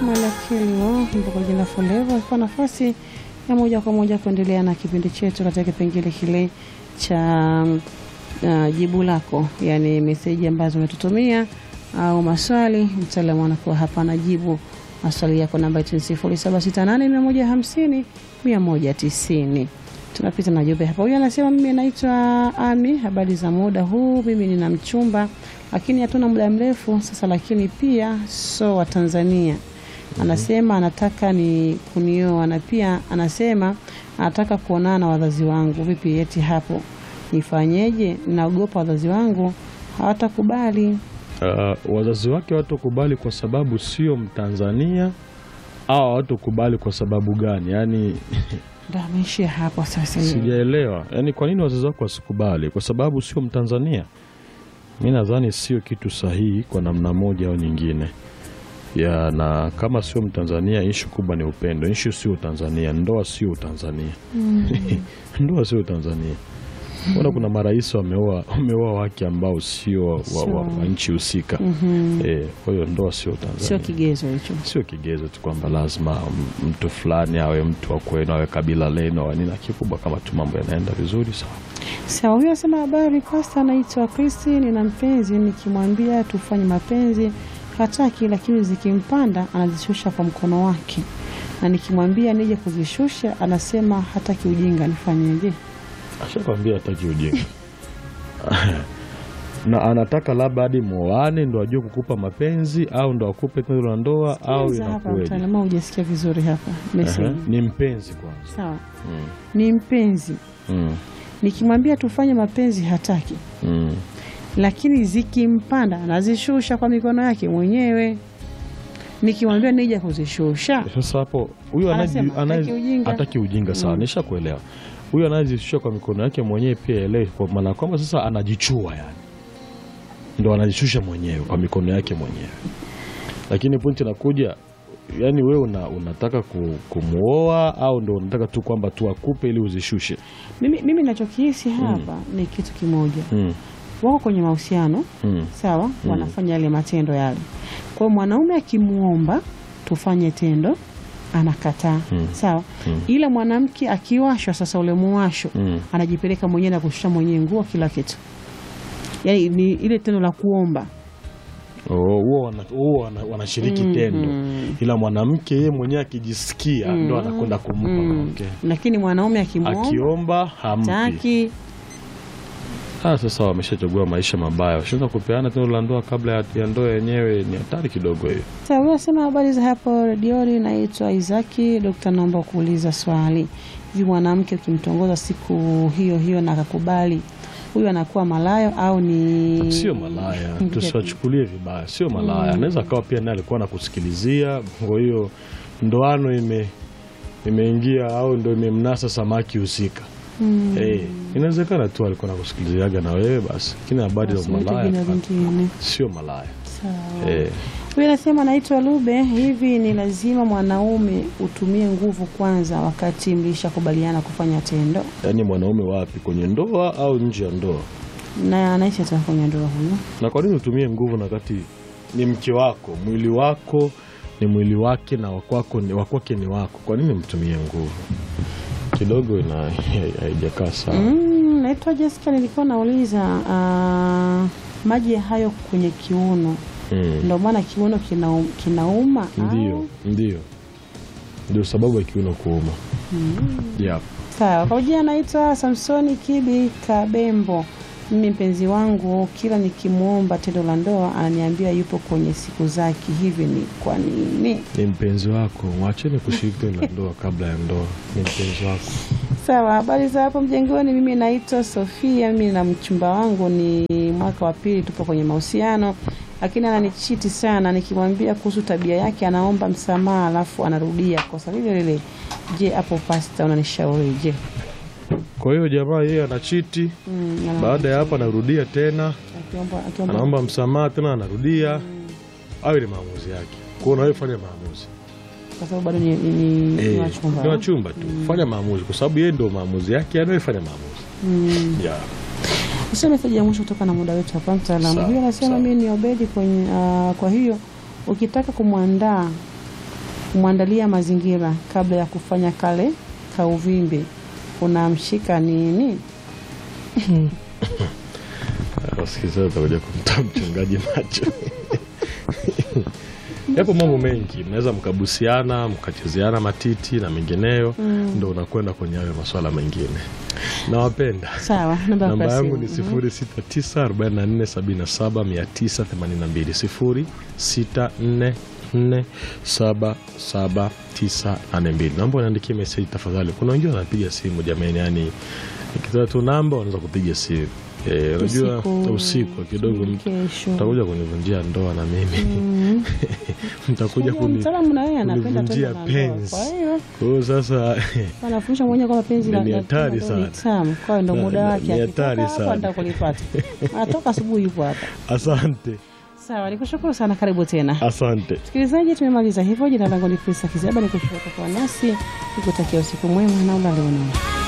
Malakilwa mpaka jina Forever kwa nafasi ya moja kwa moja kuendelea na kipindi chetu katika kipengele kile cha uh, jibu lako, yani meseji ambazo umetutumia au maswali. Mtaalamu anakuwa hapa anajibu maswali yako. Namba yetu ni 0768 150 190. Tunapita na jumbe hapa. Huyu anasema mimi naitwa Ami, habari za muda huu. Mimi nina mchumba lakini hatuna muda mrefu sasa, lakini pia so wa Tanzania. Anasema anataka ni kunioa na pia anasema anataka kuonana na wazazi wangu. Vipi eti hapo nifanyeje? Naogopa wazazi wangu hawatakubali. Uh, wazazi wake hawatakubali kwa sababu sio Mtanzania au hawatakubali kwa sababu gani? Yaani Ndo ameishia hapo sasa. yeye. sijaelewa, yaani kwa nini wazazi wako wasikubali? Kwa sababu sio Mtanzania? Mi nadhani sio kitu sahihi kwa namna moja au nyingine ya, na kama sio Mtanzania, ishu kubwa ni upendo. Ishu sio Utanzania, ndoa sio Utanzania. ndoa sio Utanzania. Mbona kuna marais wameoa wameoa wake ambao sio wa, wa, wa, wa nchi husika eh, kwa hiyo ndoa sio Sio Tanzania, kigezo hicho. sio kigezo tu kwamba lazima m- mtu fulani awe mtu wa kwenu awe kabila lenu au nini. Kikubwa kama tu mambo yanaenda vizuri sawa. Sawa, huyo asema habari pasta, anaitwa Kristi, nina mpenzi, nikimwambia tufanye mapenzi hataki, lakini zikimpanda anazishusha kwa mkono wake, na nikimwambia nije kuzishusha anasema hataki. Ujinga, nifanyeje? Ashakwambia hataki ujinga na anataka labda hadi mwoane ndo ajue kukupa mapenzi au ndo akupe tendo la ndoa au Sikiliza hapa, inakuweje? mtaalamu, hujasikia vizuri hapa Aha, message. Ni mpenzi kwanza. Sawa, Mm. ni mpenzi, Mm. nikimwambia tufanye mapenzi hataki, Mm. lakini zikimpanda anazishusha kwa mikono yake mwenyewe. Nikimwambia nije kuzishusha Sasa hapo huyu Anasema, anaye- anaye- hataki ujinga. hataki ujinga sawa, nishakuelewa. Huyu anayezishusha kwa mikono yake mwenyewe pia elewe, kwa maana kwamba sasa anajichua, yani ndo anajishusha mwenyewe kwa mikono yake mwenyewe. Lakini pointi inakuja, yani wewe una, unataka ku, kumuoa au ndo unataka tu kwamba tu akupe ili uzishushe? Mimi, mimi nachokihisi hapa ni kitu kimoja, mm. wako kwenye mahusiano Mm. sawa, wanafanya yale matendo yale. Kwa hiyo mwanaume akimwomba tufanye tendo anakataa, sawa, ila mwanamke akiwashwa sasa, ule muwasho Mm. anajipeleka mwenyewe na kushusha mwenyewe nguo, kila kitu, yaani ni ile tendo la kuomba. Oh, huo wana- huo wana- wanashiriki tendo, ila mwanamke yeye mwenyewe akijisikia ndo anakwenda kumpa Mm. okay. Lakini mwanaume akimwomba akiomba hampi. taki Ah, sasa wameshachagua maisha mabaya, washaanza kupeana tendo la ndoa kabla ya- ya ndoa yenyewe. Ni hatari kidogo hiyo. Sasa huyo asema habari za hapo redioni, naitwa Isaki Dokta, naomba kuuliza swali. Hivi mwanamke ukimtongoza siku hiyo hiyo na akakubali, huyu anakuwa malayo au ni Sio malaya, tusiwachukulie vibaya. Sio malaya, anaweza akawa pia naye alikuwa anakusikilizia, kwa hiyo ndoano ime imeingia au ndo imemnasa samaki husika. Eh, inawezekana tu alikuwa nakusikiliziaga na wewe basi, lakini habari za Unaita malaya jina lingine. sio malaya. Sawa. Eh, Huyu anasema naitwa Lube, hivi ni lazima mwanaume utumie nguvu kwanza wakati mlishakubaliana kufanya tendo? yaani mwanaume wapi, kwenye ndoa au nje ya ndoa? Na anaishi hata kwenye ndoa huyo. Na kwa nini utumie nguvu na wakati ni mke wako, mwili wako ni mwili wake na wakwako ni wakwake ni wako? Kwa nini mtumie nguvu? Kidogo ina haijakaa sawa. Mm, naitwa Jessica, nilikuwa nauliza ah, maji hayo kwenye kiuno Mm. ndio maana kiuno kinaum, kinauma au? Ndio, ndio, ndio sababu ya kiuno kuuma. Yep. Sawa. Kwa jina naitwa Samsoni Kibi Kabembo. Mimi mpenzi wangu kila nikimwomba tendo la ndoa ananiambia yupo kwenye siku zake. Hivi ni kwa nini? Ni mpenzi wako, mwacheni kushiriki tendo la ndoa kabla ya ndoa. Ni mpenzi wako. Sawa, habari za hapo mjengoni. Mimi naitwa Sofia, mimi na mchumba wangu ni mwaka wa pili, tupo kwenye mahusiano, lakini ananichiti sana. Nikimwambia kuhusu tabia yake anaomba msamaha, alafu anarudia kosa lile lile. Je, hapo pasta unanishaurije? Kwa hiyo jamaa yeye anachiti, Mm, ana- baada ya hapo anarudia tena akiomba- akiomba- anaomba msamaha tena anarudia. Hayo ni maamuzi yake. Kwa hiyo nawe fanya maamuzi. kwa sababu bado ni, ni, ni, ni Eh, wachumba. ni wachumba tu. Fanya maamuzi kwa sababu yeye ndio maamuzi yake, anayefanya maamuzi. Mm. Yeah. Useme meseji ya mwisho kutoka na muda wetu hapa mtaalamu. Sawa, Huyo anasema sawa. mimi ni Obedi kwenye ah, kwa hiyo ukitaka kumwandaa kumwandalia mazingira kabla ya kufanya kale kauvimbe unamshika nini? Wasikilizaji watakuja kumtoa mchungaji macho. Yapo mambo mengi, mnaweza mkabusiana mkachezeana matiti na mengineyo, ndo unakwenda kwenye hayo maswala mengine. Nawapenda. Sawa, namba Namba kwa yangu simu. ni 069 44 77 982 0644 77 Naomba uniandikie meseji tafadhali. Kuna wengine wanapiga simu jamani, yani nikitoa tu namba wanaweza kupiga simu. Eh, unajua Usiku. usiku kidogo mtu Kesho. mtakuja kunivunjia ndoa na mimi mtakuja Unajua kuni mtaalamu na yeye anapenda kunivunjia tendo la ndoa. penzi. Kwa hiyo Kwa hiyo sasa anafundisha mwenyewe kwamba penzi la Ni la hatari tendo ni sana. tamu. Kwa hiyo ndo Na- muda na- wake ni akitoka hatari hapa sana. anataka kulipata. Anatoka asubuhi yupo hapa. asante, Sawa, nikushukuru sana, karibu tena. asante. Msikilizaji, tumemaliza hivyo. Jina langu ni Krista Kizaba, nikushukuru kwa kuwa nasi, nikutakia usiku mwema na ulale unono.